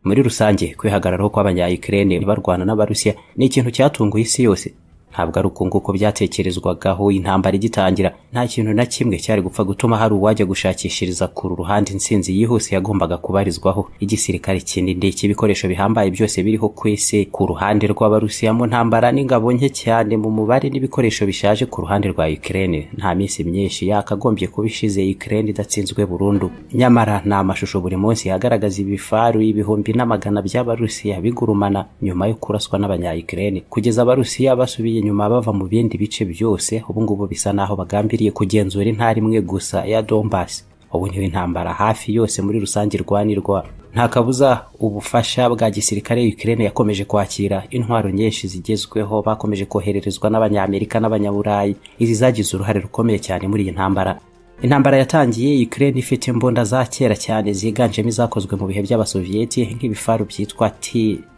muri rusange kwihagararaho kw'abanyayikirene barwana n'abarusiya ni ikintu cyatunguye isi yose ntabwo ari uku nguko byatekerezwagaho intambara igitangira nta kintu na kimwe cyari gupfa gutuma hari uwajya gushakishiriza kuru ruhande intsinzi yihuse yagombaga kubarizwaho igisirikare kinini cy'ibikoresho bihambaye byose biriho ku isi ku ruhande rw'abarusiya mu ntambara n'ingabo nke cyane mu mubare n'ibikoresho bishaje ku ruhande rwa Ukraine nta minsi myinshi yakagombye kuba ishize Ukraine idatsinzwe burundu nyamara ni amashusho buri munsi agaragaza ibifaru ibihumbi n'amagana by'abarusiya bigurumana nyuma yo kuraswa n'abanyayikirene kugeza abarusiya basubiye nyuma bava mu bindi bice byose ubu ngubu bisa naho bagambiriye kugenzura intara imwe gusa ya Donbass ubu niho intambara hafi yose muri rusange irwanirwa nta kabuza ubufasha bwa gisirikare Ukraine yakomeje kwakira intwaro nyinshi zigezweho bakomeje kohererezwa n'abanyamerika n'abanyaburayi izi zagize uruhare rukomeye cyane muri iyi ntambara intambara yatangiye Ukraine ifite imbunda za kera cyane ziganjemo izakozwe mu bihe by'abasoviyeti nk'ibifaru byitwa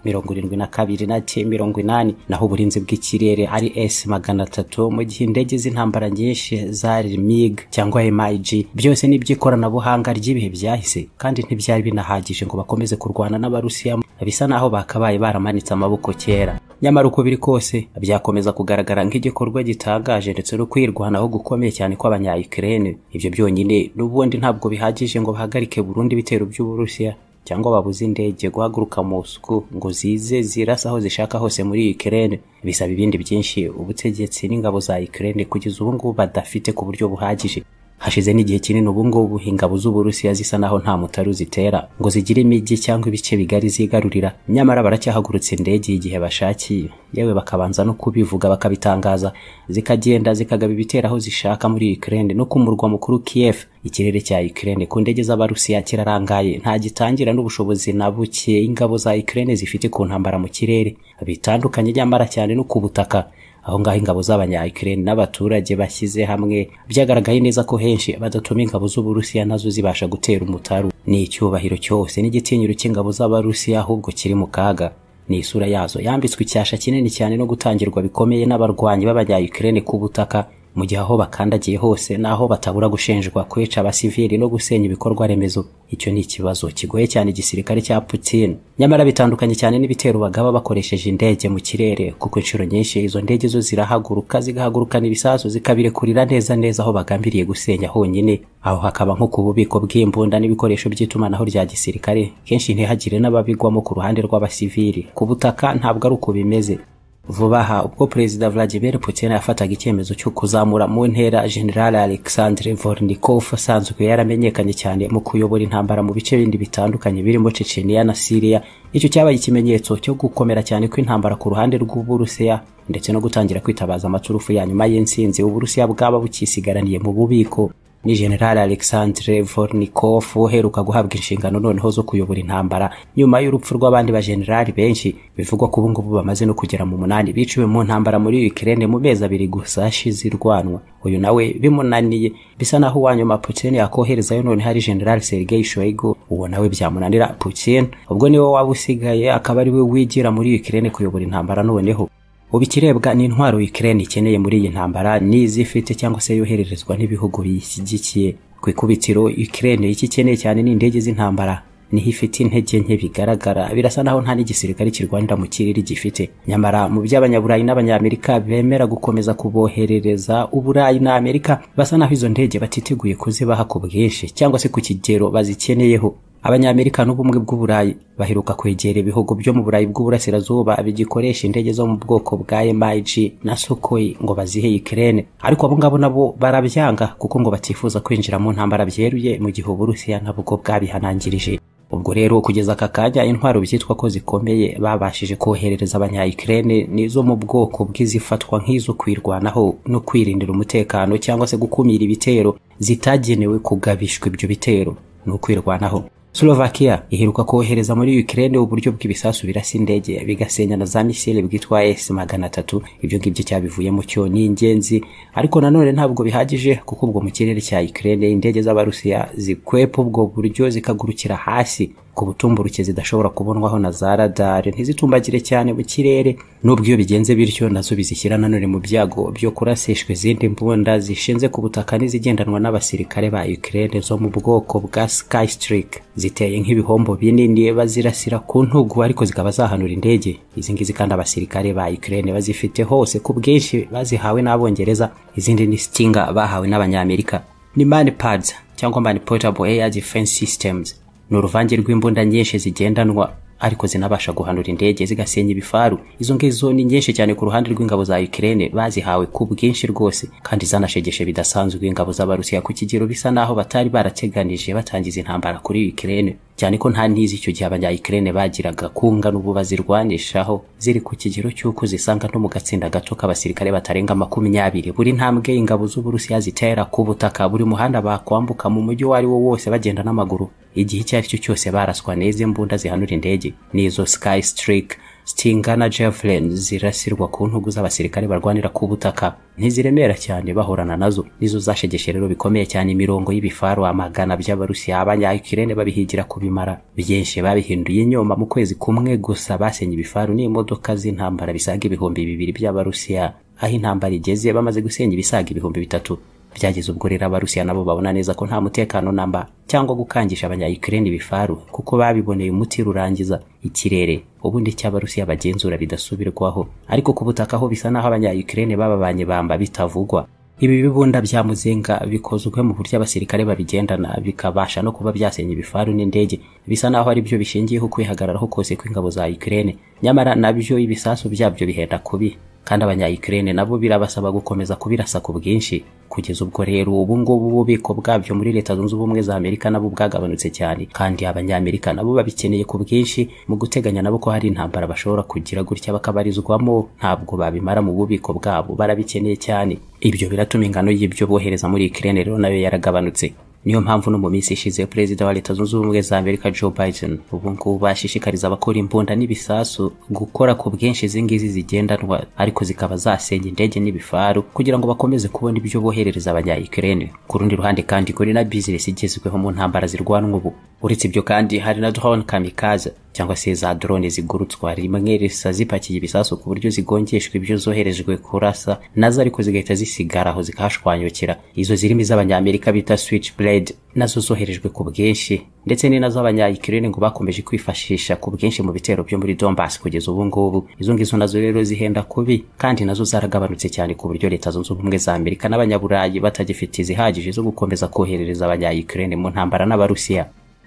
T-72 na T-80 naho uburinzi bw'ikirere ari S-300 mu gihe indege z'intambara nyinshi zari MiG cyangwa MiG byose ni iby'ikoranabuhanga ry'ibihe byahise kandi ntibyari binahagije ngo bakomeze kurwana n'abarusiya bisa naho bakabaye baramanitse amaboko kera nyamara uko biri kose byakomeza kugaragara nk'igikorwa gitangaje ndetse no kwirwanaho gukomeye cyane kw'abanyayikirene ibyo byonyine n'ubundi ntabwo bihagije ngo bahagarike burundu ibitero by'uburusiya cyangwa babuze indege guhaguruka Moscou ngo zize zirasa aho zishaka hose muri Ukraine bisaba ibindi byinshi ubutegetsi n'ingabo za Ukraine kugeza ubu ngubu badafite ku buryo buhagije hashize n'igihe kinini ubu ngubu ingabo z'uburusiya zisa naho nta mutaru zitera ngo zigire imijyi cyangwa ibice bigari zigarurira nyamara baracyahagurutse indege igihe bashakiye yewe bakabanza no kubivuga bakabitangaza zikagenda zikagaba ibitera aho zishaka muri Ukraine no ku murwa mukuru Kiev ikirere cya Ukraine ku ndege z'abarusiya kirarangaye nta gitangira n'ubushobozi na buke ingabo za Ukraine zifite ku ntambara mu kirere bitandukanye nyamara cyane no ku butaka aho ngaho ingabo z'abanyayikirene n'abaturage bashyize hamwe byagaragaye neza ko henshi badatuma ingabo z'uburusiya nazo zibasha gutera umutaru ni icyubahiro cyose n'igitinyiro cy'ingabo z'abarusiya ahubwo kiri mu kaga ni isura yazo yambitswe icyasha kinini cyane no gutangirwa bikomeye n'abarwanyi b'abanyayikirene ku butaka mu gihe aho bakandagiye hose n'aho batabura gushinjwa kwica abasivili no gusenya ibikorwa remezo icyo ni ikibazo kigoye cyane igisirikare cya Putin nyamara bitandukanye cyane n'ibitero bagaba bakoresheje indege mu kirere kuko inshuro nyinshi izo ndege zo zirahaguruka zigahagurukana ibisasu zikabirekurira neza neza aho bagambiriye gusenya honyine aho hakaba nko ku bubiko bw'imbunda n'ibikoresho by'itumanaho rya gisirikare kenshi ntihagire n'ababigwamo ku ruhande rw'abasivili ku butaka ntabwo ari uko bimeze vuba aha ubwo perezida Vladimir Putin yafataga icyemezo cyo kuzamura mu ntera General Alexander Vornikov asanzwe yaramenyekanye cyane mu kuyobora intambara mu bice bindi bitandukanye birimo Chechnya na Syria icyo cyabaye ikimenyetso cyo gukomera cyane kw'intambara ku ruhande rw'Uburusiya ndetse no gutangira kwitabaza amaturufu ya nyuma y'insinzi Uburusiya bwaba bukisigaraniye mu bubiko ni General Alexandre Vornikov uheruka guhabwa inshingano noneho zo kuyobora intambara nyuma y'urupfu rw'abandi bajenerali benshi bivugwa ko ubu ngubu bamaze no kugera mu munani biciwe mu ntambara muri Ukraine mu mezi abiri gusa ashize irwanwa uyu nawe bimunaniye bisa naho uwa nyuma Putin yakoherezayo none hari General Sergei Shoigu uwo nawe byamunanira Putin ubwo niwe waba usigaye akaba ari we wigira muri Ukraine kuyobora intambara noneho ubu ikirebwa ni intwaro Ukraine ikeneye muri iyi ntambara n'izifite cyangwa se yohererezwa n'ibihugu biyishyigikiye ku ikubitiro Ukraine iki ikeneye cyane ni indege z'intambara niho ifite intege nke bigaragara birasa naho nta n'igisirikare kirwanira mu kirere gifite nyamara mu by'abanyaburayi n'abanyamerika bemera gukomeza kuboherereza uburayi na amerika basa naho izo ndege batiteguye kuzibaha ku bwinshi cyangwa se ku kigero bazikeneyeho abanyamerika n'ubumwe bw'uburayi baheruka kwegera ibihugu byo mu burayi bw'uburasirazuba bigikoresha indege zo mu bwoko bwa MiG na Sukhoi ngo bazihe Ukraine ariko abo ngabo nabo barabyanga kuko ngo batifuza kwinjira mu ntambara byeruye mu gihe Uburusiya nabwo bwabihanangirije ubwo rero kugeza aka kanya intwaro byitwa ko zikomeye babashije koherereza abanyayikirene nizo mu bwoko bw'izifatwa nk'izo kwirwanaho no kwirindira umutekano cyangwa se gukumira ibitero zitagenewe kugabishwa ibyo bitero ni ukwirwanaho Slovakia iheruka kohereza muri Ukraine uburyo bw'ibisasu birasa indege bigasenya na za misile bwitwa S300 ibyo ngibyo cyabivuyemo cyo ni ingenzi ariko nanone ntabwo bihagije kuko ubwo mu kirere cya Ukraine indege z'abarusiya zikwepa ubwo buryo zikagurukira hasi ku butumburuke zidashobora kubonwaho na za radari ntizitumbagire cyane mu kirere n'ubwo iyo bigenze bityo nazo bizishyira nanone mu byago byo kurasishwa izindi mbunda zishinze ku butaka n'izigendanwa n'abasirikare ba Ukraine zo mu bwoko bwa Sky Strike ziteye nk'ibihombo binini bazirasira ku ntugu ariko zikaba zahanura indege izi ngizi kandi abasirikare ba Ukraine bazifite hose ku bwinshi bazihawe n'abongereza izindi ni Stinger bahawe n'abanyamerika ni manipads cyangwa mani portable air defense systems ni uruvange rw'imbunda nyinshi zigendanwa ariko zinabasha guhanura indege zigasenya ibifaru izo ngizo ni nyinshi cyane ku ruhande rw'ingabo za Ukraine bazihawe ku bwinshi rwose kandi zanashegeshe bidasanzwe ingabo z'abarusiya ku kigero bisa naho batari barateganije batangiza intambara kuri Ukraine cyane ko nta ntizi icyo gihe abanya Ukraine bagiraga kunga n'ubu bazirwanishaho ziri ku kigero cy'uko zisanga no mu gatsinda gato k'abasirikare batarenga makumyabiri buri ntambwe ingabo z'uburusiya zitera ku butaka buri muhanda bakwambuka mu mujyi uwo ari wo wose bagenda n'amaguru igihe icyo ari cyo cyose baraswa n'izi mbunda zihanura indege n'izo sky streak Stinger na Javelin zirasirwa ku ntugu z'abasirikare barwanira ku butaka ntiziremera cyane bahorana nazo nizo zashegeshe rero bikomeye cyane imirongo y'ibifaru amagana by'abarusiya abanya Ukraine babihigira kubimara byinshi babihinduye inyoma mu kwezi kumwe gusa basenye ibifaru n'imodoka z'intambara bisaga ibihumbi bibiri by'abarusiya aho intambara igeze bamaze gusenya ibisaga ibihumbi bitatu byageze ubwo rero abarusiya nabo babona neza ko nta mutekano namba cyangwa gukangisha abanyayikireni ibifaru kuko babiboneye umuti rurangiza ikirere ubundi cy'abarusiya bagenzura bidasubirwaho ariko ku butaka ho bisa naho abanyayikireni bababanye bamba bitavugwa ibi bibunda bya muzinga bikozwe mu buryo abasirikare babigendana bikabasha no kuba byasenya ibifaru n'indege bisa naho ari byo bishingiyeho kwihagararaho kose kw'ingabo za Ukraine nyamara nabyo ibisasu byabyo bihenda kubi kandi abanyayikirene nabo birabasaba gukomeza kubirasa ku bwinshi kugeza ubwo rero ubu ngubu ububiko bwabyo muri leta zunze ubumwe za amerika nabo bwagabanutse cyane kandi abanyamerika nabo babikeneye ku bwinshi mu guteganya nabo ko hari intambara bashobora kugira gutya bakabarizwamo ntabwo babimara mu bubiko bwabo barabikeneye cyane ibyo biratuma ingano y'ibyo bohereza muri ikirene rero nayo yaragabanutse niyo mpamvu no mu minsi ishize perezida wa leta zunze ubumwe za amerika joe biden ubu ngubu ashishikariza abakora imbunda n'ibisasu gukora ku bwinshi izi ngizi zigendanwa ariko zikaba zasenya indege n'ibifaru kugira ngo bakomeze kubona ibyo boherereza abanya ukraine ku rundi ruhande kandi kuri na bizinesi igezweho mu ntambara zirwanwa ubu uretse ibyo kandi hari na drone kamikaze cyangwa se za drone zigurutswa rimwe risa zipakiye ibisasu ku buryo zigongeshwa ibyo zoherejwe kurasa nazo ariko zigahita zisigara aho zikahashwanyukira izo zirimo iz'abanyamerika bita switchblade nazo zoherejwe ku bwinshi ndetse ni nazo abanyayikirene ngo bakomeje kwifashisha ku bwinshi mu bitero byo muri Donbass kugeza ubu ngubu izo ngizo nazo rero zihenda kubi kandi nazo zaragabanutse cyane ku buryo leta zunze ubumwe za Amerika n'abanyaburayi batagifite izihagije zo gukomeza koherereza abanyayikirene mu ntambara n'abarusiya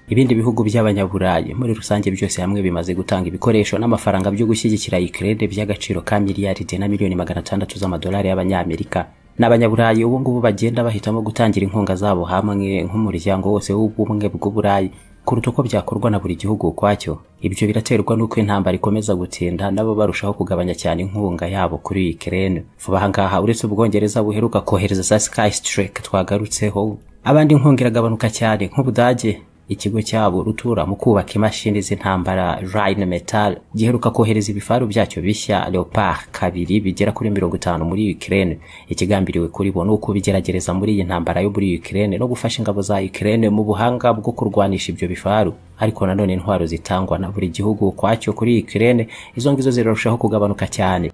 ibindi bihugu by'abanyaburayi muri rusange byose hamwe bimaze gutanga ibikoresho n'amafaranga byo gushyigikira Ukraine by'agaciro ka miliyaride na miliyoni magana atandatu z'amadolari y'abanyamerika n'abanyaburayi ubu ngubu bagenda bahitamo gutangira inkunga zabo hamwe nk'umuryango wose w'ubumwe bw'uburayi kuruta uko byakorwa na buri gihugu ukwacyo ibyo biraterwa n'uko intambara ikomeza gutinda nabo barushaho kugabanya cyane inkunga yabo kuri Ukraine vuba aha ngaha uretse ubwongereza buheruka kohereza za Sky Strike twagarutseho abandi inkunga iragabanuka cyane nk'Ubudage ikigo cyabo rutura mu kubaka imashini z'intambara Rhine Metal giheruka kohereza ibifaru byacyo bishya Leopard kabiri bigera kuri mirongo itanu muri Ukraine ikigambiriwe kuri bo nuko bigeragereza muri iyi ntambara yo muri Ukraine no gufasha ingabo za Ukraine mu buhanga bwo kurwanisha ibyo bifaru ariko nanone intwaro zitangwa na buri gihugu kwacyo kuri Ukraine izo ngizo zirarushaho kugabanuka cyane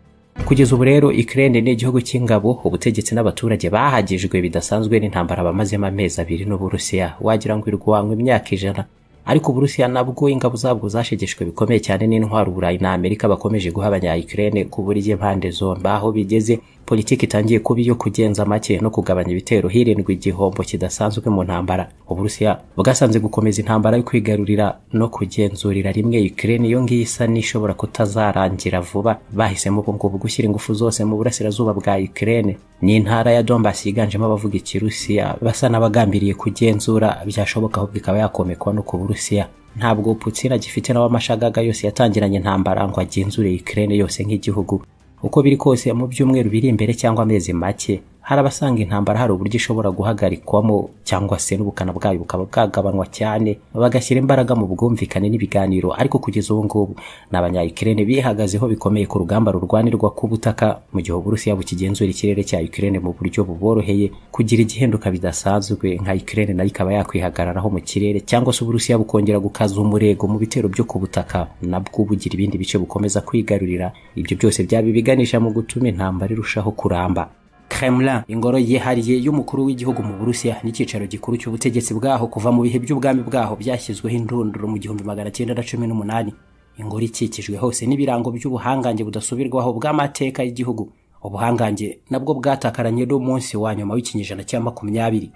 kugeza ubu rero Ukraine ni igihugu cy'ingabo ubutegetsi n'abaturage bahagijwe bidasanzwe n'intambara bamazemo amezi abiri n'uburusiya wagira ngo irwanywe imyaka ijana ariko uburusiya nabwo ingabo zabwo zashegeshwe bikomeye cyane n'intwaro uburayi na amerika bakomeje guha abanya Ukraine ku buryo impande zombi aho bigeze politiki itangiye kuba iyo kugenza make no kugabanya ibitero hirindwa igihombo kidasanzwe mu ntambara uburusiya bwasanze gukomeza intambara yo kwigarurira no kugenzurira rimwe Ukraine iyo ngiyo isa n'ishobora kutazarangira vuba bahisemo ubwo ngubu gushyira ingufu zose mu burasirazuba bwa Ukraine ni intara ya Donbass yiganjemo abavuga ikirusiya basa n'abagambiriye kugenzura byashoboka ahubwo ikaba yakomekwa no ku Burusiya ntabwo Putin agifite nawe amashagaga yose yatangiranye intambara ngo agenzure Ukraine yose nk'igihugu uko biri kose mu byumweru biri imbere cyangwa amezi make hari abasanga intambara hari uburyo ishobora guhagarikwamo cyangwa se n'ubukana bwayo bukaba bwagabanwa cyane bagashyira imbaraga mu bwumvikane n'ibiganiro ariko kugeza ubu ngubu ni abanyayikirene bihagazeho bikomeye ku rugamba rurwanirwa k'ubutaka mu gihe uburusiya bukigenzura ikirere cya Ukraine mu buryo buboroheye kugira igihinduka bidasanzwe nka Ukraine nayo ikaba yakwihagararaho mu kirere cyangwa se uburusiya bukongera gukaza umurego mu bitero byo ku butaka nabwo bugira ibindi bice bukomeza kwigarurira ibyo byose byaba ibiganisha mu gutuma intambara irushaho kuramba Kremlin ingoro yihariye y'umukuru w'igihugu mu Burusiya n'icyicaro gikuru cy'ubutegetsi bwaho kuva mu bihe by'ubwami bwaho byashyizweho indunduro mu gihumbi magana cyenda na cumi n'umunani ingoro ikikijwe hose n'ibirango by'ubuhangange budasubirwaho bw'amateka y'igihugu ubuhangange nabwo bwatakaranye n'umunsi wa nyuma w'ikinyejana cya makumyabiri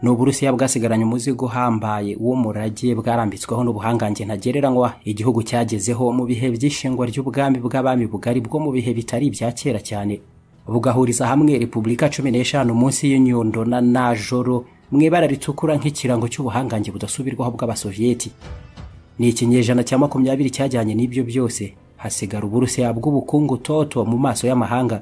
ni uburusiya bwasigaranye umuzigo uhambaye w'umurage bwarambitsweho n'ubuhangange ntagereranywa igihugu cyagezeho mu bihe by'ishingwa ry'ubwami bw'abami bugari bwo mu bihe bitari ibya kera cyane bugahuriza hamwe repubulika cumi n'eshanu munsi y'inyundo na najoro mu ibara ritukura nk'ikirango cy'ubuhangange budasubirwaho bw'abasoviyeti ni ikinyejana cya makumyabiri cyajyanye n'ibyo byose hasigara uburusiya bw'ubukungu toto mu maso y'amahanga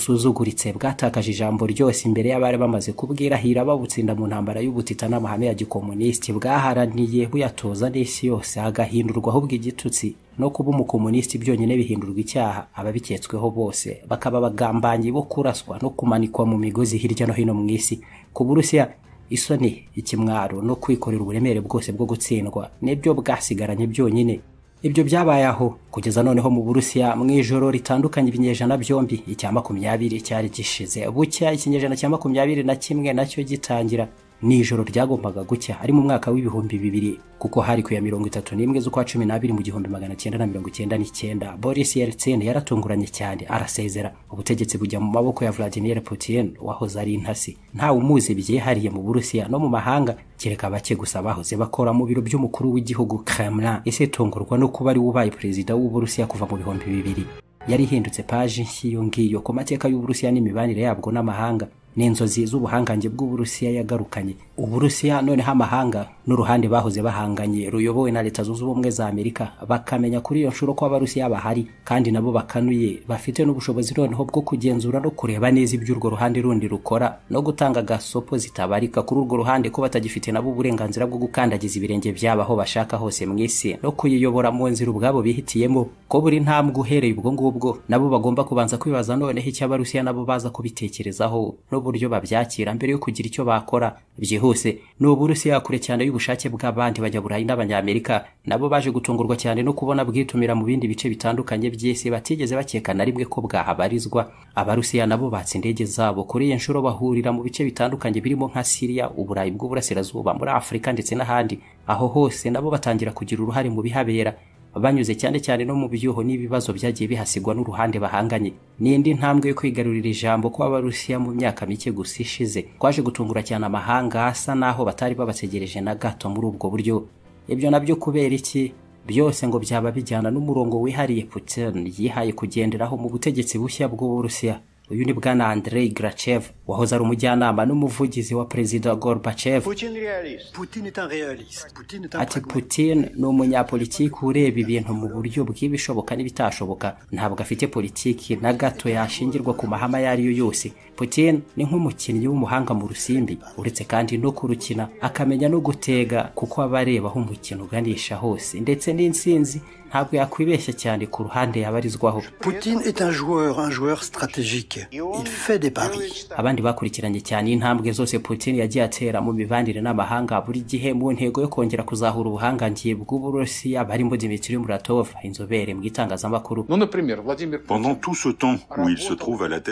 busuzuguritse bwatakaje ijambo ryose imbere y'abari bamaze kubwirahira babutsinda mu ntambara y'ubutita n'amahame ya gikomunisiti bwaharaniye buyatoza n'isi yose hagahindurwaho bw'igitutsi no kuba umukomunisiti byonyine bihindurwa icyaha ababiketsweho bose bakaba abagambanyi bo kuraswa no kumanikwa mu migozi hirya no hino mu isi ku burusiya isoni ikimwaro no kwikorera uburemere bwose bwo gutsindwa nibyo bwasigaranye byonyine ibyo byabaye aho kugeza noneho mu burusiya mu ijoro ritandukanye ibinyejana byombi icya makumyabiri cyari gishize bucya ikinyejana cya makumyabiri na kimwe nacyo gitangira ni ijoro ryagombaga gucya ari mu mwaka w'ibihumbi bibiri kuko hari ku ya mirongo itatu n'imwe z'ukwa cumi n'abiri mu gihumbi magana cyenda na mirongo icyenda n'icyenda boris yeltsin yaratunguranye cyane arasezera ubutegetsi bujya mu maboko ya vladimir putin wahoze ari intasi ntawe umuzi byihariye mu burusiya no mu mahanga kereka bake gusa bahoze bakora mu biro by'umukuru w'igihugu kremlin ese itungurwa no kuba ari ubaye perezida w'uburusiya kuva mu bihumbi bibiri yari ihindutse paji nk'iyo ngiyo ku mateka y'uburusiya n'imibanire yabwo n'amahanga ni inzozi z'ubuhangange bw'uburusiya yagarukanye uburusiya noneho amahanga n'uruhande bahoze bahanganye ruyobowe na leta zunze ubumwe za amerika bakamenya kuri iyo nshuro ko abarusiya bahari kandi nabo bakanuye bafite n'ubushobozi noneho bwo kugenzura no kureba neza iby'urwo ruhande rundi rukora no gutanga agasopo zitabarika kuri urwo ruhande ko batagifite nabo uburenganzira bwo gukandagiza ibirenge byabo aho bashaka hose mu isi no kuyiyobora mu nzira ubwabo bihitiyemo ko buri ntambwe uhereye ubwo ngubwo nabo bagomba kubanza kwibaza noneho icyo abarusiya nabo baza kubitekerezaho n'uburyo babyakira mbere yo kugira icyo bakora byihuse ni uburusiya kure cyane y'ubushake bw'abandi bajya burayi n'abanyamerika nabo baje gutungurwa cyane no kubona bwitumira mu bindi bice bitandukanye by'isi batigeze bakeka na rimwe ko bwahabarizwa abarusiya nabo batse indege zabo kuri iyi nshuro bahurira mu bice bitandukanye birimo nka siriya uburayi bw'uburasirazuba muri afurika ndetse n'ahandi aho hose nabo batangira kugira uruhare mu bihabera banyuze cyane cyane no mu byuho n'ibibazo byagiye bihasigwa n'uruhande bahanganye ni indi ntambwe yo kwigarurira ijambo kw'abarusiya mu myaka mike gusa ishize kwaje gutungura cyane amahanga asa naho batari babategereje na gato muri ubwo buryo ibyo nabyo kubera iki byose ngo byaba bijyana n'umurongo wihariye Putin yihaye kugenderaho mu butegetsi bushya bw'uburusiya uyu ni bwana Andrei Grachev wahoze ari umujyanama n'umuvugizi wa perezida Gorbachev ati Putin ni umunyapolitiki ureba ibintu mu buryo bw'ibishoboka n'ibitashoboka ntabwo afite politiki na gato yashingirwa ku mahama ayo ari yo yose Putin ni nk'umukinnyi w'umuhanga mu rusimbi uretse kandi no kurukina akamenya no gutega kuko aba areba aho umukino uganisha hose ndetse n'intsinzi ntabwo yakwibeshya cyane ku ruhande yabarizwaho abandi bakurikiranye cyane intambwe zose putin yagiye atera mu mibanire n'amahanga buri gihe mu ntego yo kongera kuzahura ubuhangangiye bw'uburusiya barimo dimitri muratov inzobere mu itangazamakuru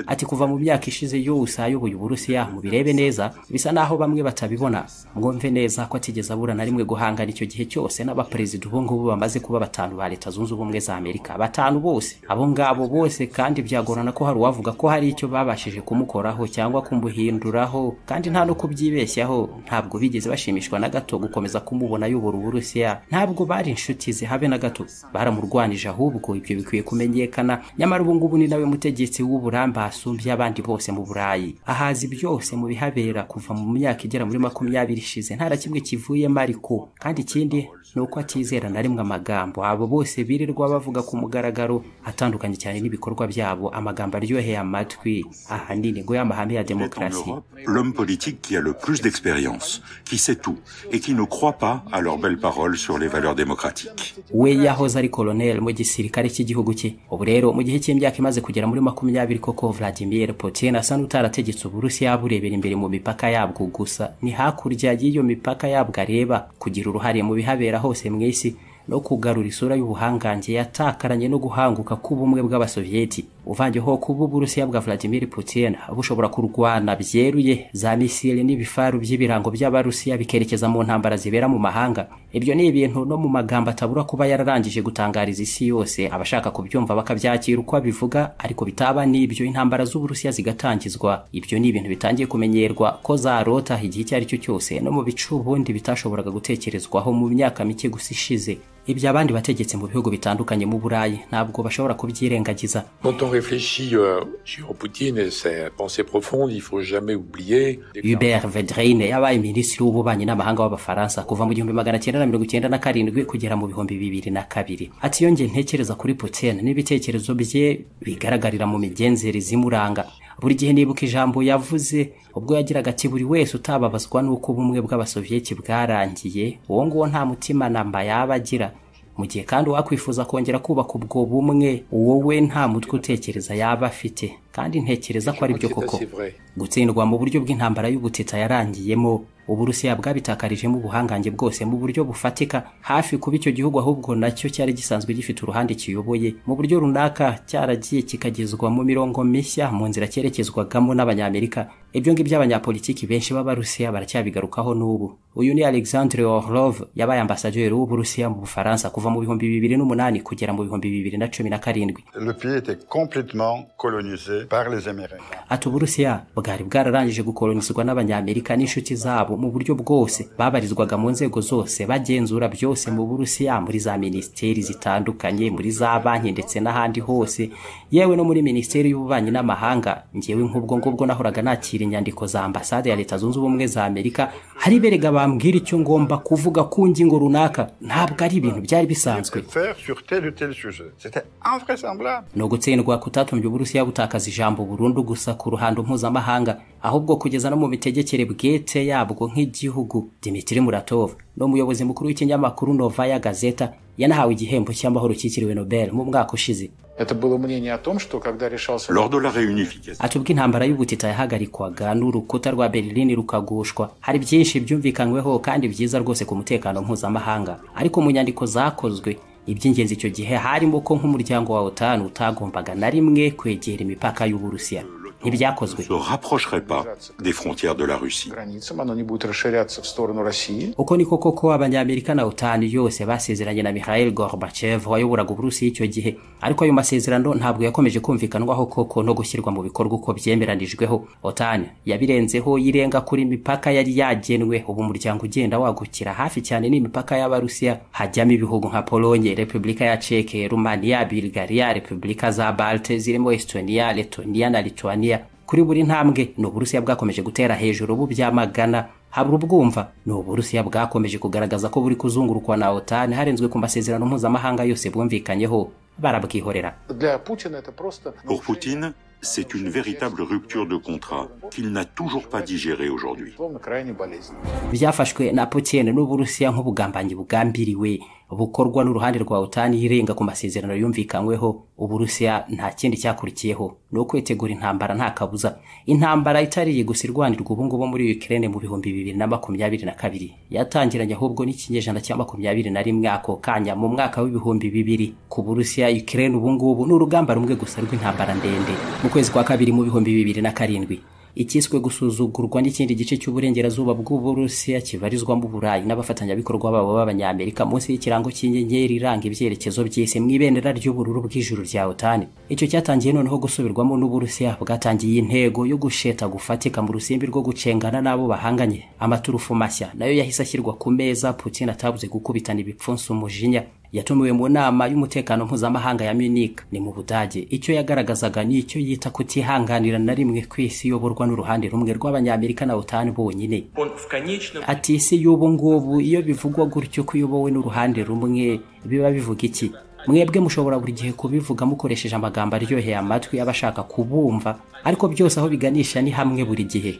ati kuva mu myaka ishize yose ayoboye uburusiya mubirebe neza bisa naho bamwe batabibona mwumve neza ko atigeze abura na rimwe guhangana icyo gihe cyose n'abaperezida ubungubu bamaze kuba batanu ba leta zunze ubumwe za amerika batanu bose abo ngabo bose kandi byagorana ko hari uwavuga ko hari icyo babashije kumukoraho cyangwa kumuhinduraho kandi nta no kubyibeshyaho ntabwo bigeze bashimishwa na gato gukomeza kumubona ayobora uburusiya ntabwo bari inshuti zihabe na gato baramurwanije ahubwo ibyo bikwiye kumenyekana nyamara ubu ngubu ni nawe mutegetsi w'uburambe asumbye abandi bose mu burayi ahazi byose mu bihabera kuva mu myaka igera muri makumyabiri ishize nta na kimwe kivuyemo ariko kandi ikindi ni uko atizera na rimwe amagambo abo bose birirwa bavuga ku mugaragaro atandukanye cyane n'ibikorwa byabo amagambo aryoheye amatwi ahanini ngo y'amahame ya est en demokarasi Europe l'homme politique qui a le plus d'expérience, qui sait tout et qui ne croit pas à leurs belles paroles sur les valeurs démocratiques. we yahoze ari koloneli mu gisirikare cy'igihugu cye ubu rero mu gihe cy'imyaka imaze kugera muri makumyabiri koko vladimir putin asa n'utarategetse uburusiya burebera imbere mu mipaka yabwo gusa ni hakurya y'iyo mipaka yabwo areba kugira uruhare mu bihabera hose mu isi no kugarura isura y'ubuhangange yatakaranye no guhanguka k'ubumwe bw'abasoviyeti uvangeho kuba uburusiya bwa vladimir putin bushobora kurwana byeruye za misile n'ibifaru by'ibirango by'abarusiya bikerekeza mu ntambara zibera mu mahanga ibyo ni ibintu no mu magambo atabura kuba yararangije gutangariza isi yose abashaka kubyumva bakabyakira uko abivuga ariko bitaba n'ibyo intambara z'uburusiya zigatangizwa ibyo ni ibintu bitangiye kumenyerwa ko zarota igihe icyo ari cyo cyose no mu bicu ubundi bitashoboraga gutekerezwaho mu myaka mike gusa ishize ibyo abandi bategetse mu bihugu bitandukanye mu burayi ntabwo bashobora kubyirengagiza Quand on réfléchit euh, sur Poutine et ses pensées profondes, il faut jamais oublier Hubert Vedrine yabaye minisitiri w'ububanyi n'amahanga w'abafaransa kuva mu gihumbi magana cyenda na mirongo icyenda na karindwi kugera mu bihumbi bibiri na kabiri ati iyo njye ntekereza kuri Putin n'ibitekerezo bye bigaragarira mu migenzereze imuranga buri gihe nibuka ijambo yavuze ubwo yagiraga ati buri wese utababazwa n'uko ubumwe bw'abasoviyeti bwarangiye uwo nguwo nta mutima namba yaba agira mu gihe kandi uwakwifuza kongera kubaka ubwo bumwe wowe nta mutwe utekereza yaba afite kandi ntekereza ko ari byo koko C'est vrai. gutsindwa mu buryo bw'intambara y'ubutita yarangiyemo uburusiya bwabitakarijemo ubuhangange bwose mu buryo bufatika hafi kuba icyo gihugu ahubwo nacyo cyari gisanzwe gifite uruhande kiyoboye mu buryo runaka cyaragiye kikagezwa mu mirongo mishya mu nzira cyerekezwagamo n'abanyamerika ibyo ngibyo abanyapolitiki benshi b'abarusiya baracyabigarukaho n'ubu uyu ni alexandre orlov yabaye ambasaderi w'uburusiya mu bufaransa kuva mu bihumbi bibiri n'umunani kugera mu bihumbi bibiri na cumi na karindwi Le pays était complètement colonisé par les Américains. ati uburusiya bwari bwararangije gukolonizwa n'abanyamerika n'inshuti zabo mu buryo bwose babarizwaga mu nzego zose bagenzura byose mu burusiya muri za minisiteri zitandukanye muri za banki ndetse n'ahandi hose yewe no muri minisiteri y'ububanyi n'amahanga ngewe nk'ubwo ngubwo nahoraga nakira inyandiko za ambasade ya leta zunze ubumwe za amerika hari berega bambwira icyo ngomba kuvuga ku ngingo runaka ntabwo ari ibintu byari bisanzwe Faire sur tel ou tel sujet. C'était invraisemblable. ni ugutsindwa kutatumbye uburusiya butakaza ijambo burundu gusa ku ruhando mpuzamahanga ahubwo kugeza no mu mitegekere bwite yabwo nk'igihugu dimitiri muratov ni umuyobozi mukuru w'ikinyamakuru novaya gazeta yanahawe igihembo cy'amahoro cyitiriwe nobel mu mwaka ushize Это было мнение о том, что когда решался Lors de la réunification, ati ubwo intambara y'ubutita yahagarikwaga n'urukuta rwa berlin rukagushwa hari byinshi byumvikanyweho kandi byiza rwose ku mutekano mpuzamahanga ariko mu nyandiko zakozwe iby'ingenzi icyo gihe harimo ko nk'umuryango wa otan utagombaga na rimwe kwegera imipaka y'uburusiya ntibyakozwe se rapprocherait pas des frontières de la Russie. границам, оно не будет расширяться в сторону России. uko niko koko abanyamerika na otan yose basezeranye na mihail gorbachev wayoboraga uburusiya icyo gihe ariko ayo masezerano ntabwo yakomeje kumvikanwaho koko no gushyirwa mu bikorwa uko byemeranijweho otan yabirenzeho yirenga kuri imipaka yari yagenwe ubu umuryango ugenda wagukira hafi cyane n'imipaka y'abarusiya hajyamo ibihugu nka polonye repubulika ya ceke rumaniya bulgaria repubulika za balte zirimo estonia letoniya na lituania kuri buri ntambwe ni uburusiya bwakomeje gutera hejuru bubyamagana habura ubwumva ni uburusiya bwakomeje kugaragaza ko buri kuzungurukwa na otan harenzwe ku masezerano mpuzamahanga yose bwumvikanyeho barabwihorera Для Путина это просто... Pour Poutine, c'est une véritable rupture de contrat qu'il n'a toujours pas digérée aujourd'hui. Словно крайне болезнь. byafashwe na putin n'uburusiya nk'ubugambanyi bugambiriwe bukorwa n'uruhande rwa otan irenga ku masezerano yumvikanyweho uburusiya nta kindi cyakurikiyeho ni ukwitegura intambara nta kabuza intambara itariye gusa irwanirwa ubungubu muri ukraine mu bihumbi bibiri na makumyabiri na kabiri yatangiranye ahubwo n'ikinyejana cya makumyabiri na rimwe ako kanya mu mwaka w'ibihumbi bibiri ku burusiya ukraine ubungubu ni urugamba rumwe gusa rw'intambara ndende mu kwezi kwa kabiri mu bihumbi bibiri na karindwi ikiswe gusuzugurwa n'ikindi gice cy'uburengerazuba bw'uburusiya kibarizwamo uburayi n'abafatanyabikorwa babo b'abanyamerika munsi y'ikirango cy'inyenyeri iranga ibyerekezo by'isi mu ibendera ry'ubururu bw'ijuru rya otani icyo cyatangiye noneho gusubirwamo n'uburusiya bwatangiye intego yo gusheta gufatika mu rusimbi rwo gucengana n'abo bahanganye amaturufu mashya nayo yahise ashyirwa ku meza putin atabuze gukubitana ibipfunsi umujinya yatumiwe mu nama y'umutekano mpuzamahanga ya Munich ni mu Budage icyo yagaragazaga ni icyo yita kutihanganira na rimwe ku isi iyoborwa n'uruhande rumwe rw'abanyamerika na OTAN bonyine Он в конечном ati isi y'ubu ngubu iyo bivugwa gutyo ko iyobowe n'uruhande rumwe biba bivuga iki mwebwe mushobora buri gihe kubivuga mukoresheje amagambo aryoheye amatwi abashaka kubumva ariko byose aho biganisha ni hamwe buri gihe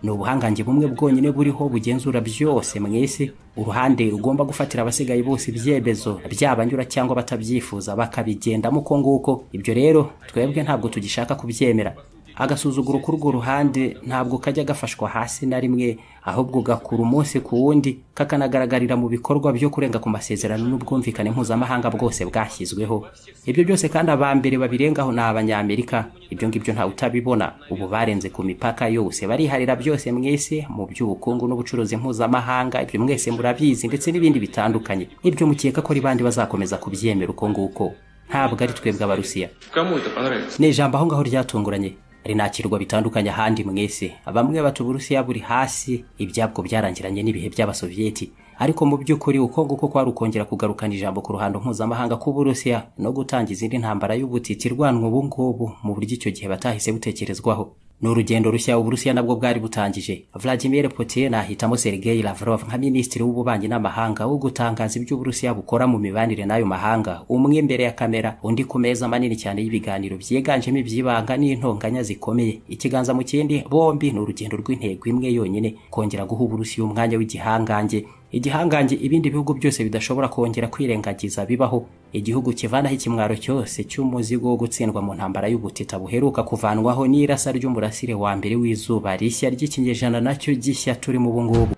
ni ubuhangange bumwe bwonyine buriho bugenzura byose mu isi uruhande rugomba gufatira abasigaye bose ibyemezo byabanyura cyangwa batabyifuza bakabigendamo uko nguko ibyo rero twebwe ntabwo tugishaka kubyemera agasuzuguro k'urwo ruhande ntabwo kajya gafashwa hasi na rimwe ahubwo gakura umunsi ku wundi kakanagaragarira mu bikorwa byo kurenga ku masezerano n'ubwumvikane mpuzamahanga bwose bwashyizweho ibyo byose kandi aba mbere babirengaho ni abanyamerika ibyo ngibyo ntawe utabibona ubu barenze ku mipaka yose bariharira byose mwese mu by'ubukungu n'ubucuruzi mpuzamahanga ibyo mwese murabizi ndetse n'ibindi bitandukanye nk'ibyo mukeka ko ari bandi bazakomeza kubyemera uko nguko ntabwo ari twebwe abarusiya Кому это понравится? ni ijambo aho ngaho ryatunguranye rinakirwa bitandukanye ahandi mwese bamwe bata uburusiya buri hasi ibyabwo byarangiranye n'ibihe by'abasoviyeti ariko mu by'ukuri uko nguko kwari ukongera kugarukana ijambo ku ruhando mpuzamahanga k'uburusiya no gutanga izindi ntambara y'ubutiti irwanwa ubu ngubu mu buryo icyo gihe batahise butekerezwaho ni urugendo rushya uburusiya nabwo bwari butangije vladimir putin ahitamo sergei lavrov nka minisitiri w'ububanyi n'amahanga wo gutangaza ibyo uburusiya bukora mu mibanire n'ayo mahanga umwe imbere ya kamera undi ku meza manini cyane y'ibiganiro byiganjemo iby'ibanga n'intonganya zikomeye ikiganza mu kindi bombi ni urugendo rw'intego imwe yonyine kongera guha uburusiya umwanya w'igihangange igihangange ibindi bihugu byose bidashobora kongera kwirengagiza bibaho igihugu kivanaho ikimwaro cyose cy'umuzigo wo gutsindwa mu ntambara y'ubutita buheruka kuvanwaho n'irasa ry'umurasire wa mbere w'izuba rishya ry'ikinyejana nacyo gishya turimo ubu ngubu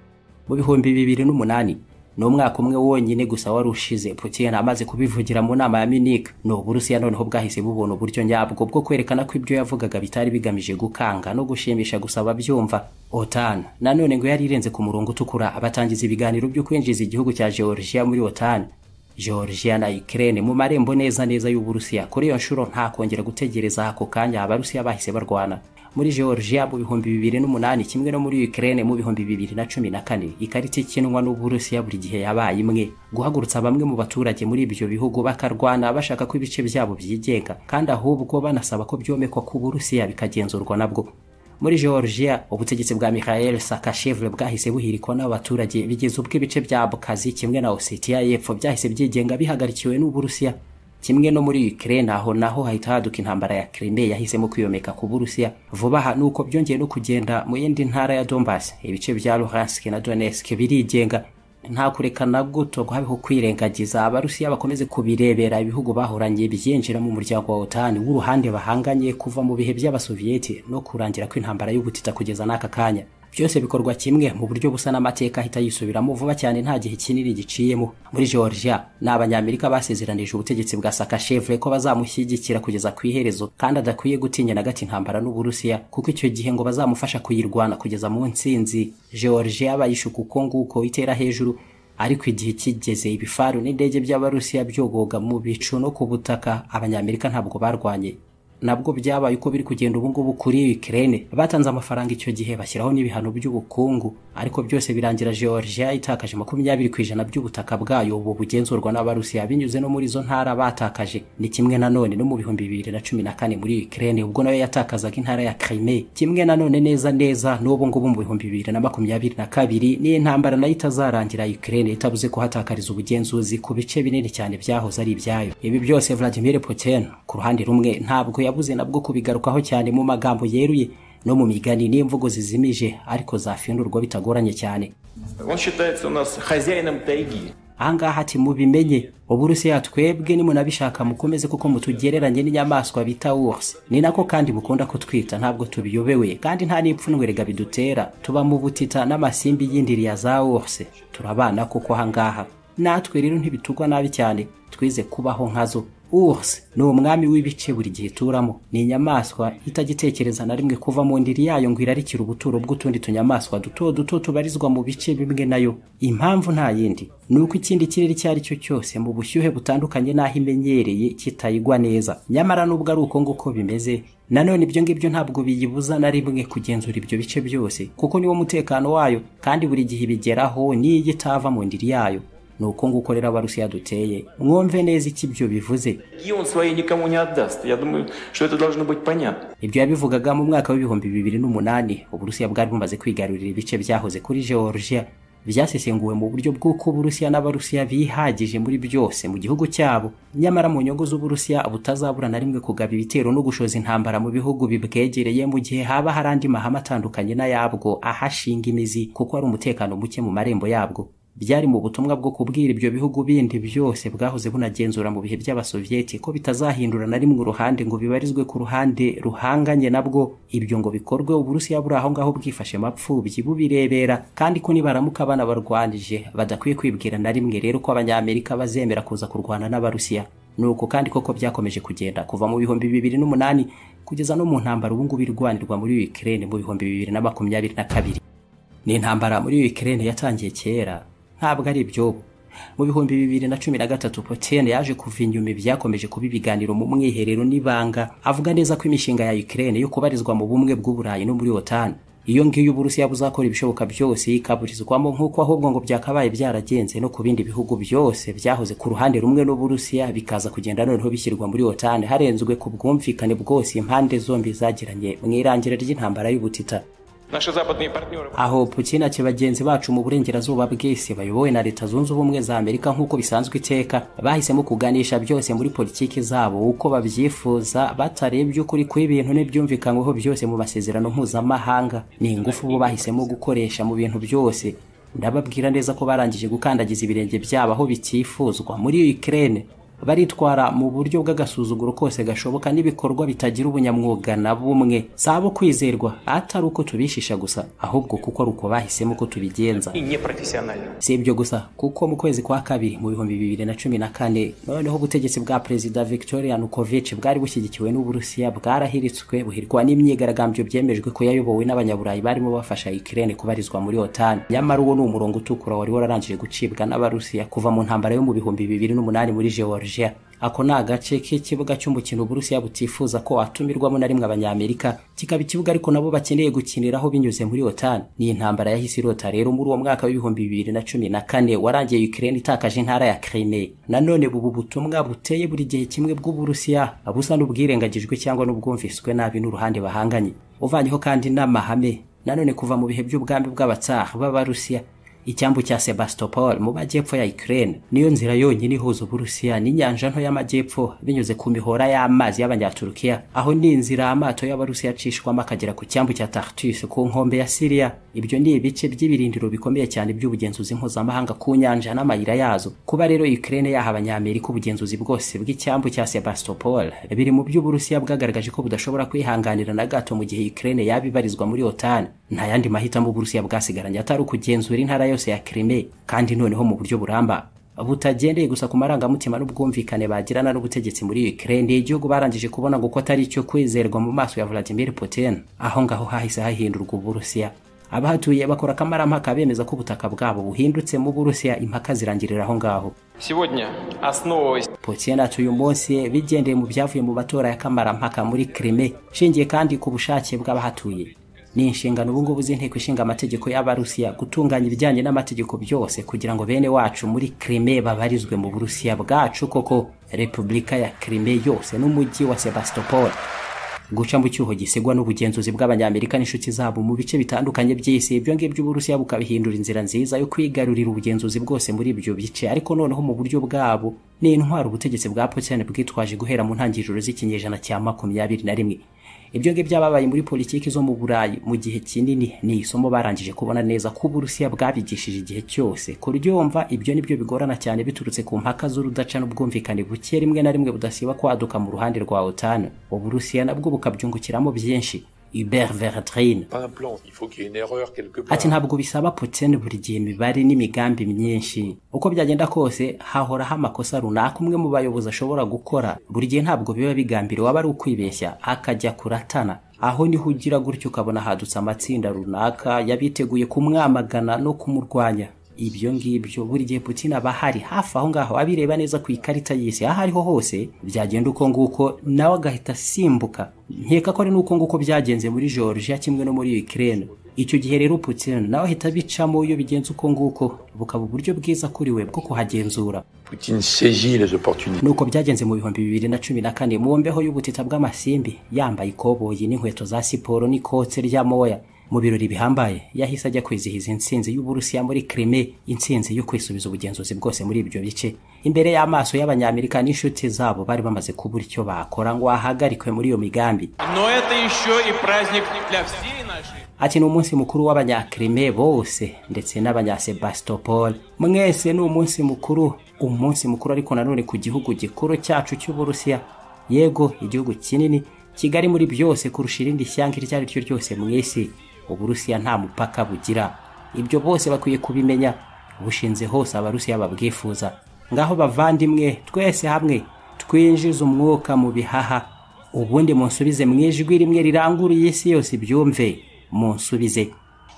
mu bihumbi bibiri n'umunani ni umwaka umwe wonyine gusa wari ushize putin amaze kubivugira mu nama ya minika ni uburusiya noneho bwahise bubona uburyo nyabwo bwo kwerekana ko ibyo yavugaga bitari bigamije gukanga no gushimisha gusa ababyumva otan nanone ngo yari irenze ku murongo utukura abatangiza ibiganiro byo kwinjiza igihugu cya georgia muri otan georgia na ukraine mu marembo neza neza y'uburusiya kuri iyo nshuro nta kongera gutegereza ako kanya abarusiya bahise barwana muri georgia mu bihumbi bibiri n'umunani kimwe no muri ukraine mu bihumbi bibiri na cumi na kane ikarita ikinwa n'uburusiya buri gihe yabaye imwe guhagurutsa bamwe mu baturage muri ibyo bihugu bakarwana bashaka ko ibice byabo byigenga kandi ahubwo banasaba ko byomekwa ku burusiya bikagenzurwa nabwo muri georgia ubutegetsi bwa mikhael saakashvili bwahise buhirikwa n'abaturage bigeze ubwo ibice bya abkazi kimwe na osetiya y'epfo byahise byigenga bihagarikiwe n'uburusiya kimwe no muri Ukraine aho naho hahita haduka intambara ya Crimea yahisemo kwiyomeka ku Burusiya vuba aha nuko byongeye no kugenda mu yindi ntara ya Donbas ibice bya Luhansk na Donetsk birigenga nta kurekana guto habeho kwirengagiza abarusiya bakomeze kubirebera ibihugu bahoranye byinjira mu muryango wa OTAN w'uruhande bahanganye kuva mu bihe by'abasoviyeti no kurangira kw'intambara y'ubutita kugeza n'aka kanya byose bikorwa kimwe mu buryo busa n'amateka ahita yisubiramo vuba cyane nta gihe kinini giciyemo muri georgia ni abanyamerika basezeranije ubutegetsi bwa sakashevure ko bazamushyigikira kugeza ku iherezo kandi adakwiye gutinya na gato intambara n'uburusiya kuko icyo gihe ngo bazamufasha kuyirwana kugeza mu ntsinzi georgia bayishuka uko nguko itera hejuru ariko igihe kigeze ibifaru n'indege by'abarusiya byogoga mu bicu no ku butaka abanyamerika ntabwo barwanye nabwo byabaye uko biri kugenda ubungubu kuri Ukraine batanze amafaranga icyo gihe bashyiraho n'ibihano by'ubukungu ariko byose birangira Georgia itakaje makumyabiri ku ijana by'ubutaka bwayo ubu bugenzurwa n'abarusiya binyuze no muri izo ntara batakaje ni kimwe na none no mu bihumbi bibiri na cumi na kane muri Ukraine ubwo nayo yatakazaga intara ya Crimea kimwe na none neza neza n'ubu ngubu mu bihumbi bibiri na makumyabiri na kabiri niyo intambara nayo itazarangira Ukraine itabuze kuhatakariza ubugenzuzi ku bice binini cyane byahoze ari ibyayo ibi byose Vladimir Putin ku ruhande rumwe ntabwo yabuze nabwo kubigarukaho cyane mu magambo yeruye no mu migani n'imvugo zizimije ariko zafindurwa bitagoranye cyane Он считается у нас хозяином тайги. ahangaha ati mubimenye uburusiya twebwe nimunabishaka mukomeze kuko mutugereranye n'inyamaswa bita wose ni nako kandi mukunda kutwita ntabwo tubiyobewe kandi nta n'ipfunwerega bidutera tuba mu butita n'amasimbi y'indiriya za wose turabana kuko ahangaha natwe rero ntibitugwa nabi cyane twize kubaho nkazo Urs ni umwami w'ibice buri gihe ituramo ni inyamaswa itagitekereza na rimwe kuva mu ndiri yayo ngo irarikire ubuturo bw'utundi tunyamaswa duto duto tubarizwa mu bice bimwe nayo impamvu nta yindi ni uko ikindi kirere icyo ari cyo cyose mu bushyuhe butandukanye n'aho imenyereye kitayigwa neza nyamara nubwo ari uko nguko bimeze nanone ibyo ngibyo ntabwo biyibuza na rimwe kugenzura ibyo bice byose kuko niwo mutekano wayo kandi buri gihe ibigeraho n'iyo itava mu ndiri yayo ni uko nguko rero abarusiya duteye mwumve neza icyo ibyo bivuze Тайги он своей никому не отдаст. Я думаю, что это должно быть понятно. ibyo yabivugaga mu mwaka w'ibihumbi bibiri n'umunani uburusiya bwari bumaze kwigarurira ibice byahoze kuri georgia byasesenguwe mu buryo bw'uko uburusiya n'abarusiya bihagije muri byose mu gihugu cyabo nyamara mu nyungu z'uburusiya butazabura na rimwe kugaba ibitero no gushoza intambara mu bihugu bibwegereye mu gihe haba hari andi mahame atandukanye n'ayabwo ahashinga imizi kuko hari umutekano muke mu marembo yabwo byari mu butumwa bwo kubwira ibyo bihugu bindi byose bwahoze bunagenzura mu bihe by'abasovieti ko bitazahindura na rimwe uruhande ngo bibarizwe ku ruhande ruhanganye nabwo ibyo ngo bikorwe uburusiya buri aho ngaho bwifashe mapfubyi bubirebera kandi ko nibaramuka banabarwanije badakwiye kwibwira na rimwe rero ko abanyamerika bazemera kuza kurwana n'abarusiya nuko kandi koko byakomeje kugenda kuva mu bihumbi bibiri n'umunani kugeza no mu ntambara ubungubu irwanirwa muri Ukraine mu bihumbi bibiri na makumyabiri na kabiri ni intambara muri Ukraine yatangiye kera ntabwo ari iby'ubu mu bihumbi bibiri na cumi na gatatu Putin yaje kuva inyuma byakomeje kuba ibiganiro mu mwiherero n'ibanga avuga neza ko imishinga ya Ukraine yo kubarizwa mu bumwe bw'uburayi no muri OTAN iyo ngiyo uburusiya buzakora ibishoboka byose ikaburizwamo nk'uko ahubwo ngo byakabaye byaragenze no ku bindi bihugu byose byahoze ku ruhande rumwe n'uburusiya bikaza kugenda noneho bishyirwa muri OTAN harenzwe ku bwumvikane bwose impande zombi zagiranye mu irangira ry'intambara y'ubutita Наши западные партнеры... aho Putin ati bagenzi bacu mu burengerazuba bw'isi bayobowe na leta zunze ubumwe za Amerika nk'uko bisanzwe iteka bahisemo kuganisha byose muri politiki zabo uko babyifuza batarebye ukuri kw'ibintu n'ibyumvikanyweho byose mu masezerano mpuzamahanga ni ingufu bo bahisemo gukoresha mu bintu byose ndababwira neza ko barangije gukandagiza ibirenge byabo aho bitifuzwa muri Ukraine baritwara mu buryo bw'agasuzuguro kose gashoboka n'ibikorwa bitagira ubunyamwuga na bumwe si abo kwizerwa atari uko tubishisha gusa ahubwo kuko ari uko bahisemo ko tubigenza И непрофессионально. si ibyo gusa kuko mu kwezi kwa kabiri mu bihumbi bibiri na cumi na kane noneho ubutegetsi bwa perezida victoria nukovic bwari bushyigikiwe n'uburusiya bwarahiritswe buhirwa n'imyigaragambyo byemejwe ko yayobowe n'abanyaburayi barimo bafasha ikirere kubarizwa muri otan nyamara uwo ni umurongo utukura wari wararangije gucibwa n'abarusiya kuva mu ntambara yo mu bihumbi bibiri n'umunani muri georgia ako ni agace k'ikibuga cy'umukino uburusiya butifuza ko watumirwamo na rimwe abanyamerika kikaba ikibuga ariko nabo bakeneye gukiniraho binyuze muri otan ni intambara yahise irota rero muri uwo mwaka w'ibihumbi bibiri na cumi na kane warangiye ukraine itakaje intara ya crimea nanone bubu butumwa buteye buri gihe kimwe bw'uburusiya busa n'ubwirengagijwe cyangwa n'ubwumviswe nabi n'uruhande bahanganye uvanyeho kandi n'amahame nanone kuva mu bihe by'ubwami bw'abatsar b'abarusiya icyambu cya sebastopol mu majyepfo ya ukraine niyo nzira yonyine ihuza uburusiya n'inyanja nto y'amajyepfo binyuze ku mihora y'amazi y'abanyaturukiya aho ni inzira amato y'abarusiya acishwamo akagera ku cyambu cya tartus ku nkombe ya siriya ibyo ni ibice by'ibirindiro bikomeye cyane by'ubugenzuzi mpuzamahanga ku nyanja n'amayira yazo kuba rero ukraine yaha abanyamerika ubugenzuzi bwose bw'icyambu cya sebastopol biri mu by'uburusiya bwagaragaje ko budashobora kwihanganira na gato mu gihe ukraine yaba ibarizwa muri otan nta yandi mahitamo uburusiya bwasigaranye atari ukugenzura intara yose ya Crimea kandi noneho mu buryo buramba butagendeye gusa ku marangamutima n'ubwumvikane bagirana n'ubutegetsi muri Ukraine igihugu barangije kubona ngo ko atari icyo kwizerwa mu maso ya Vladimir Putin aho ngaho hahise hahindurwa uburusiya abahatuye bakora akamarampaka bemeza ko ubutaka bwabo buhindutse mu burusiya impaka zirangirira aho ngaho Сегодня, основываясь Putin ati uyu munsi bigendeye mu byavuye mu matora ya kamarampaka muri Crimea shingiye kandi ku bushake bw'abahatuye ni inshingano ubu ngubu z'inteko ishinga amategeko y'abarusiya gutunganya ibijyanye n'amategeko byose kugira ngo bene wacu muri Crimea babarizwe mu burusiya bwacu koko repubulika ya Crimea yose n'umujyi wa Sebastopol guca mu cyuho gisigwa n'ubugenzuzi bw'abanyamerika n'inshuti zabo mu bice bitandukanye by'isi ibyo ngibyo uburusiya bukabihindura inzira nziza yo kwigarurira ubugenzuzi bwose muri ibyo bice ariko noneho mu buryo bwabo ni intwaro ubutegetsi bwa putin bwitwaje guhera mu ntangiriro z'ikinyejana cya makumyabiri na rimwe ibyo ngibyo byababaye muri politiki zo mu burayi mu gihe kinini ni isomo barangije kubona neza ko uburusiya bwabigishije igihe cyose kuryumva ibyo nibyo bigorana cyane biturutse ku mpaka z'urudaca n'ubwumvikane buke rimwe na rimwe budasiba kwaduka mu ruhande rwa otan uburusiya nabwo bukabyungukiramo byinshi Hubert Verdrine Pas un plan, il faut qu'il y ait une erreur quelque part. ati ntabwo bisaba Putin buri gihe imibare n'imigambi myinshi uko byagenda kose hahoraho amakosa runaka umwe mu bayobozi ashobora gukora buri gihe ntabwo biba bigambiriwe aba ari ukwibeshya akajya kuratana aho niho ugira gutyo ukabona hadutse amatsinda runaka yabiteguye kumwamagana no kumurwanya ibyo ngibyo buri gihe Putin aba ahari hafi aho ngaho abireba neza ku ikarita y'isi aho ariho hose byagenda uko nguko nawe agahita asimbuka nkeka ko ari n'uko nguko byagenze muri Georgia kimwe no muri Ukraine icyo gihe rero Putin nawe ahita abicamo iyo bigenze uko nguko bukaba uburyo bwiza kuri we bwo kuhagenzura Poutine saisit les opportunités. nuko byagenze mu bihumbi bibiri na cumi na kane mu mbeho y'ubutita bw'amasimbi yambaye ikoboyi n'inkweto za siporo n'ikote ry'amoya mu birori bihambaye yahise ajya kwizihiza intsinzi y'uburusiya muri krime intsinzi yo kwisubiza ubugenzuzi bwose muri ibyo bice imbere y'amaso y'abanyamerika n'inshuti zabo bari bamaze kubura icyo bakora ngo ahagarikwe muri iyo migambi Но это еще и праздник для всей нашей ati ni umunsi mukuru w'abanyakrime bose ndetse n'abanyasebastopol mwese ni umunsi mukuru umunsi mukuru ariko nanone ku gihugu gikuru cyacu cy'uburusiya yego igihugu kinini kigali muri byose kurusha irindi shyanga iryo ari ryo ryose mu isi uburusiya nta mupaka bugira ibyo bose bakwiye kubimenya bushinze hose abarusiya babwifuza ngaho bavandimwe twese hamwe twinjize umwuka mu bihaha ubundi munsubize mu ijwi rimwe riranguruye isi yose ibyumve munsubize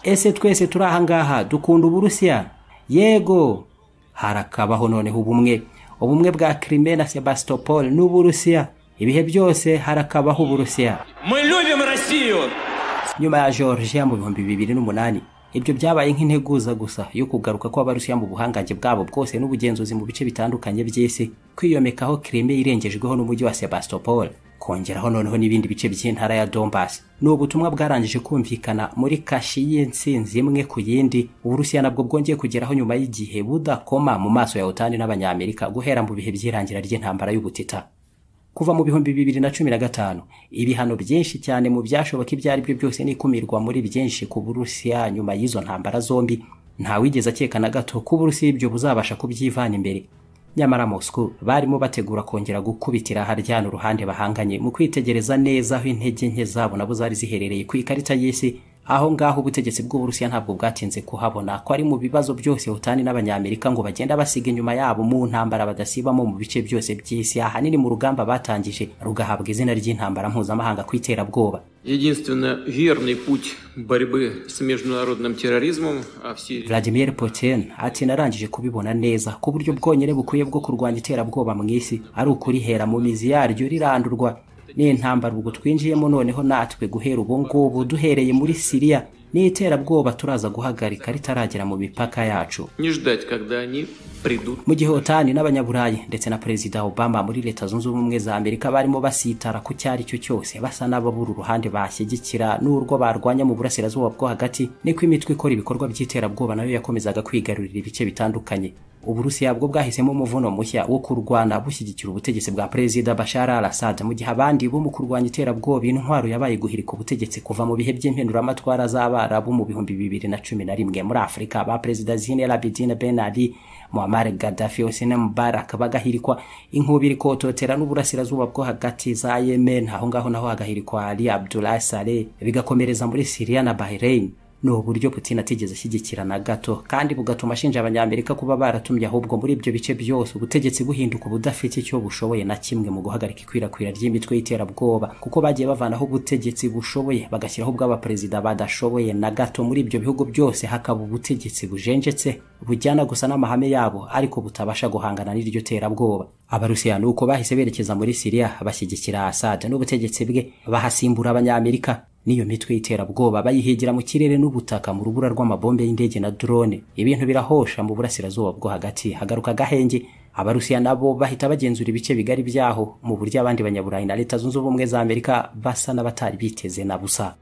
ese twese turi aha ngaha dukunda uburusiya yego harakabaho noneho ubumwe ubumwe bwa krime na sebastopol n'uburusiya ibihe byose harakabaho uburusiya Мы любим Россию! nyuma ya georgia mu bihumbi bibiri n'umunani ibyo byabaye nk'integuza gusa yo kugaruka kw'abarusiya mu buhangange bwabo bwose n'ubugenzuzi mu bice bitandukanye by'isi kwiyomekaho kreme irengejweho n'umujyi wa sebastopol kongeraho noneho n'ibindi bice by'intara ya donbas ni ubutumwa bwarangije kumvikana muri kashi y'intsinzi imwe ku yindi uburusiya nabwo bwongeye kugeraho nyuma y'igihe budakoma mu maso ya otani n'abanyamerika guhera mu bihe by'irangira ry'intambara y'ubutita kuva mu bihumbi bibiri na cumi na gatanu ibihano byinshi cyane mu byashoboka ibyo ari byo byose n'ikumirwa muri byinshi ku burusiya nyuma y'izo ntambara zombi ntawigeze akeka na gato ko uburusiya ibyo buzabasha kubyivana imbere nyamara moscow barimo bategura kongera gukubitira haryana uruhande bahanganye mu kwitegereza neza aho intege nke zabo nabo zari ziherereye ku ikarita y'isi aho ngaho ubutegetsi bw'uburusiya ntabwo bwatinze kuhabona ko ari mu bibazo byose utani n'abanyamerika ngo bagenda basiga inyuma yabo mu ntambara badasibamo mu bice byose by'isi ahanini mu rugamba batangije rugahabwa izina ry'intambara mpuzamahanga ku iterabwoba Единственно верный путь борьбы с международным терроризмом, а в Сирии... Vladimir Putin ati narangije kubibona neza ku buryo bwonyine bukwiye bwo kurwanya iterabwoba mu isi ari ukurihera mu mizi yaryo rirandurwa n'intambara ubwo twinjiyemo noneho natwe guhera ubu ngubu duhereye muri siriya n'iterabwoba turaza guhagarika ritaragera mu mipaka yacu Не ждать, когда они придут mu gihe otani n'abanyaburayi ndetse na perezida obama muri leta zunze ubumwe za amerika barimo basitara ku icyo ari cyo cyose basa n'ababura uruhande bashyigikira n'urwo barwanya mu burasirazuba bwo hagati niko imitwe ikora ibikorwa by'iterabwoba nayo yakomezaga kwigarurira ibice bitandukanye uburusiya bwo bwahisemo umuvuno mushya wo kurwana bushyigikira ubutegetsi bwa perezida bashar al assad mu gihe abandi bo mu kurwanya iterabwoba intwaro yabaye guhirika ubutegetsi kuva mu bihe by'impinduramatwara z'abarabu mu bihumbi bibiri na cumi na rimwe muri afurika ba perezida zine labidine ben ali muammar gaddafi hosni mubarak bagahirikwa inkubi irikototera n'uburasirazuba bwo hagati za yemen aho ngaho naho hagahirikwa ali abdullah saleh bigakomereza muri siriya na bahrain ni uburyo putin atigeze ashyigikira na gato kandi bugatuma ashinja abanyamerika kuba baratumye ahubwo muri ibyo bice byose ubutegetsi buhinduka ubudafite icyo bushoboye na kimwe mu guhagarika ikwirakwira ry'imitwe y'iterabwoba kuko bagiye bavanaho ubutegetsi bushoboye bagashyiraho ubw'abaperezida badashoboye na gato muri ibyo bihugu byose hakaba ubutegetsi bujenjetse bujyana gusa n'amahame yabo ariko butabasha guhangana n'iryo terabwoba abarusiya ni uko bahise berekeza muri siriya bashyigikira asad n'ubutegetsi bwe bahasimbura abanyamerika n'iyo mitwe y'iterabwoba bayihigira mu kirere n'ubutaka mu rubura rw'amabombe y'indege na drone ibintu birahosha mu burasirazuba bwo hagati hagaruka agahenge abarusiya nabo bahita bagenzura ibice bigari byaho mu buryo abandi banyaburayi na leta zunze ubumwe za amerika basa n'abatari biteze na busa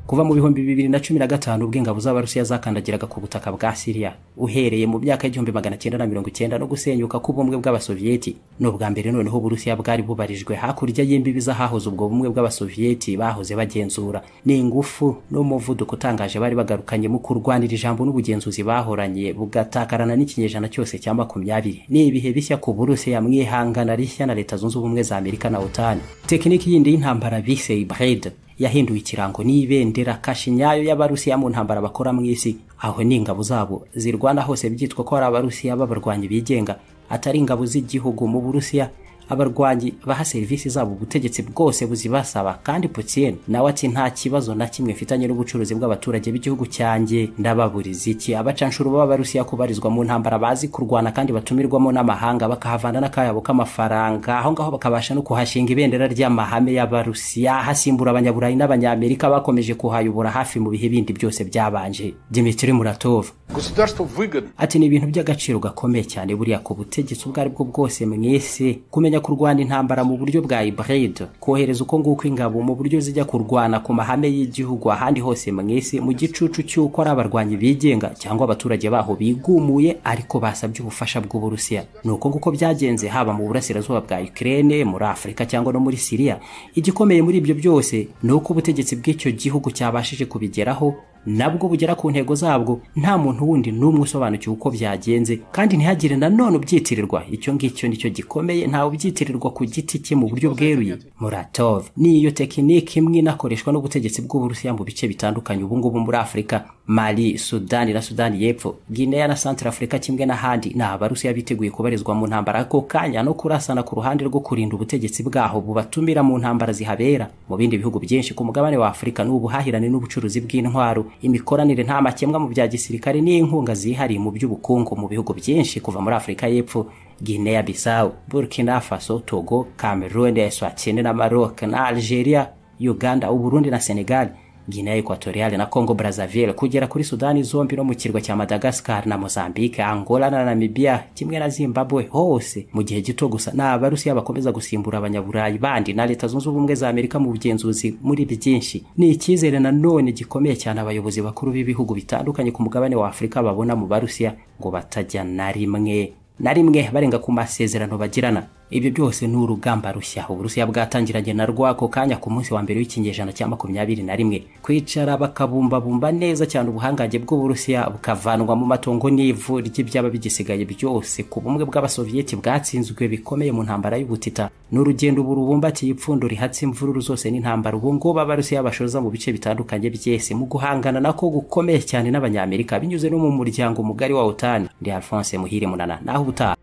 kuva mu bihumbi bibiri na cumi na gatanu ubwo ingabo z'abarusiya zakandagiraga ku butaka bwa siriya uhereye mu myaka y'igihumbi magana cyenda na mirongo icyenda no gusenyuka k'ubumwe bw'abasoviyeti ni ubwa mbere noneho uburusiya bwari bubarijwe hakurya y'imbibi z'ahahoze ubwo bumwe bw'abasoviyeti bahoze bagenzura ni ingufu n'umuvuduko utangaje bari bagarukanye mu kurwanira ijambo n'ubugenzuzi bahoranye bugatakarana n'ikinyejana cyose cya makumyabiri ni ibihe bishya ku burusiya mwihangana rishya na leta zunze ubumwe za amerika na otani tekiniki yindi y'intambara bise ibride yahinduye ikirango n'ibendera kashi nyayo y'abarusiya mu ntambara bakora mu isi aho n'ingabo zabo zirwana hose byitwa ko ari abarusiya b'abarwanyi bigenga atari ingabo z'igihugu mu burusiya abarwanyi baha serivisi zabo ubutegetsi bwose buzibasaba kandi putin nawe ati nta kibazo na kimwe mfitanye n'ubucuruzi bw'abaturage b'igihugu cyanjye ndababuriza iki abacanshuro b'abarusiya kubarizwa mu ntambara bazi kurwana kandi batumirwamo n'amahanga bakahavana n'akayabo k'amafaranga aho ngaho bakabasha no kuhashinga ibendera ry'amahame y'abarusiya hasimbura abanyaburayi n'abanyamerika bakomeje kuhayobora hafi mu bihe bindi byose byabanje dimitri muratov Государству выгодно ati ni ibintu by'agaciro gakomeye cyane buriya ku butegetsi ubwo ari bwo bwose mu isi kumenya kurwana intambara mu buryo bwa hybride kohereza uko nguko ingabo mu buryo zijya kurwana ku mahame y'igihugu ahandi hose mu isi mu gicucu cy'uko ari abarwanyi bigenga cyangwa abaturage baho bigumuye ariko basabye ubufasha bw'uburusiya ni uko nguko byagenze haba mu burasirazuba bwa ukraine muri afurika cyangwa no muri siriya igikomeye muri ibyo byose ni uko ubutegetsi bw'icyo gihugu cyabashije kubigeraho nabwo bugera ku ntego zabwo nta muntu wundi n'umwe usobanukiwe uko byagenze kandi ntihagire nanone ubyitirirwa icyo ngicyo nicyo gikomeye ntawe ubyitirirwa ku giti cye mu buryo bweruye muratov ni iyo tekinike imwe inakoreshwa n'ubutegetsi bw'uburusiya mu bice bitandukanye ubu ngubu muri afurika mali sudani na sudani y'epfo gineya na santara afurika kimwe n'ahandi ni abarusiya biteguye kubarizwa mu ntambara ako kanya no kurasana ku ruhande rwo kurinda ubutegetsi bwaho bubatumira mu ntambara zihabera mu bindi bihugu byinshi ku mugabane wa afurika ni ubuhahirane n'ubucuruzi bw'intwaro imikoranire nta makemwa mu bya gisirikare n'inkunga zihariye mu by'ubukungu mu bihugu byinshi kuva muri afurika y'epfo guinea bissau burkina faso togo cameroon eswatini na maroc na algeria uganda uburundi na senegal guinea equatoriale na congo brazzaville kugera kuri sudani zombi no mu kirwa cya madagascar na mozambique angola na namibia kimwe na zimbabwe hose mu gihe gito gusa ni abarusiya bakomeza gusimbura abanyaburayi bandi na leta zunze ubumwe za amerika mu bugenzuzi muri byinshi ni icyizere nanone gikomeye cyane abayobozi bakuru b'ibihugu bitandukanye ku mugabane wa afurika babona mu barusiya ngo batajya na rimwe na rimwe barenga ku masezerano bagirana ibyo byose ni urugamba rushya uburusiya bwatangiranye na rwako kanya ku munsi wa mbere w'ikinyejana cya makumyabiri na rimwe kwicara bakabumbabumba neza cyane ubuhangange bw'uburusiya bukavanwa mu matongo n'ivu ry'ibyaba bigisigaye byose ku bumwe bw'abasoviyeti bwatsinzwe bikomeye mu ntambara y'ubutita ni urugendo ubu rubumbatiye ipfundo rihatse imvururu zose n'intambara ubu ngubu abarusiya bashoza mu bice bitandukanye byese mu guhangana nako gukomeye cyane n'abanyamerika binyuze no mu muryango mugari wa otani ndi alphonse muhire munana naho ubutaha